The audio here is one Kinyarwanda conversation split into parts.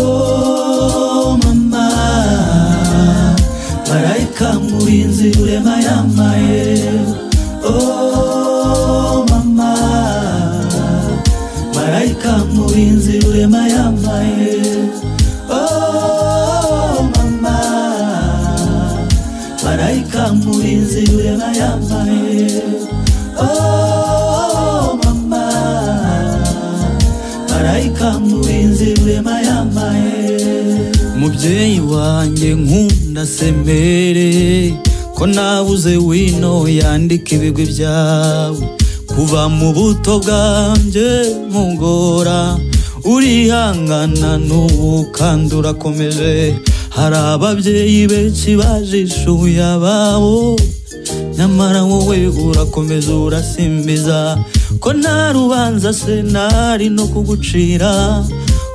Oh mama Malaika mulinzi yule mayamaye Oh mama Malaika mulinzi yule mayamaye Oh mama Malaika mulinzi yule mayamaye Oh mama marayika murinzi rurema yambaye mubyeyi wanjye nkunda semere ko nabuze wino yandika ibigwi byawe kuva mu buto bwanjye mugora urihangana n'ubu kandi urakomeje hari ababyeyi benshi bajishuye ababo nyamara wowe urakomeza urasimbiza ko nta rubanza se nari no kugucira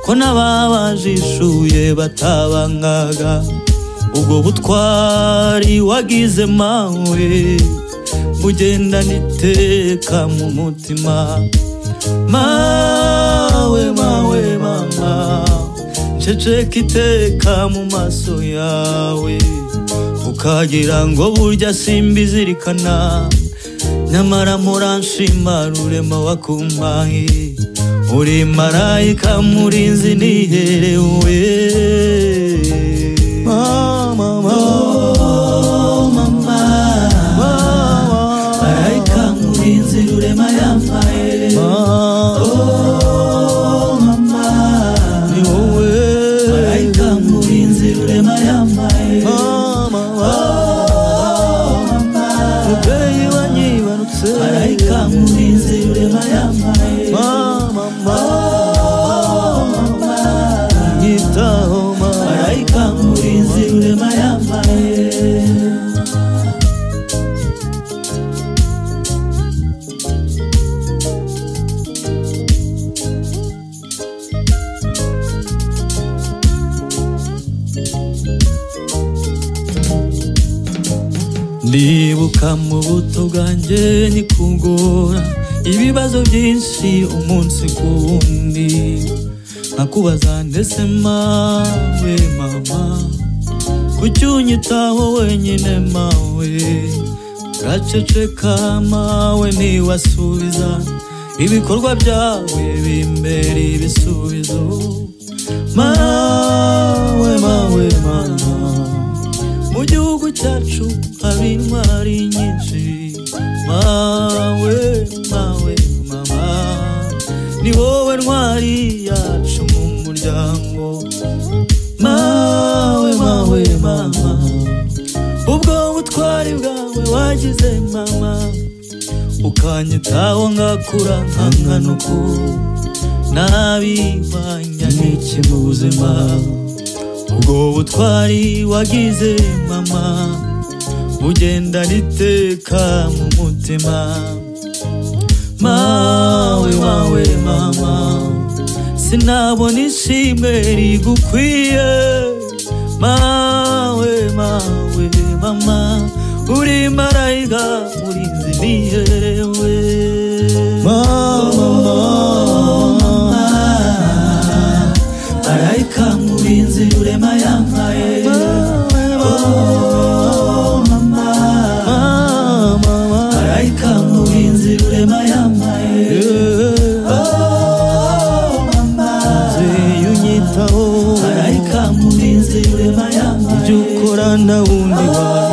ko n'ababajishuye batabangaga ubwo butwari wagize mawe bugendana iteka mu mutima mawe mawe mama ceceka iteka mu maso yawe ukagira ngo burya simbizirikana nyamara muranshima rurema wakumpaye uri marayika murinzi niherewe mama mama marayika murinzi rurema yambaye Oh, mama ni wowe marayika murinzi rurema yambaye mubyeyi wanyibarutse marayika murinzi ureba yambaye mama mama nyitaho mama marayika murinzi ureba yambaye ndibuka mu buto bwanjye nikugora ibibazo byinshi umunsi ku wundi nakubaza ndetse mawe mama kuki unyitaho wenyine mawe gaceceka mawe ntiwasubiza ibikorwa byawe bimbera ibisubizo mawe mawe mama mu gihugu cyacu haba intwari nyinshi mawe mawe mama ni wowe ntwari yacu mu muryango mawe mawe mama ubwo butwari bwawe wagize mama ukanyitaho ngakura nkanganuko nabihwanya n'iki mu buzima ubwo butwari wagize mama bugendana iteka mu mutima mawe mawe mama sinabona ishimwe rigukwiye mawe mawe mama uri marayika urinzi niyewe mama mama marayika murinzi urema yambaye Oh, mama. marayika murinzi urema yambaye Oh, mama. iyo unyitaho marayika murinzi urema yambaye ibyo ukora nta wundi wawe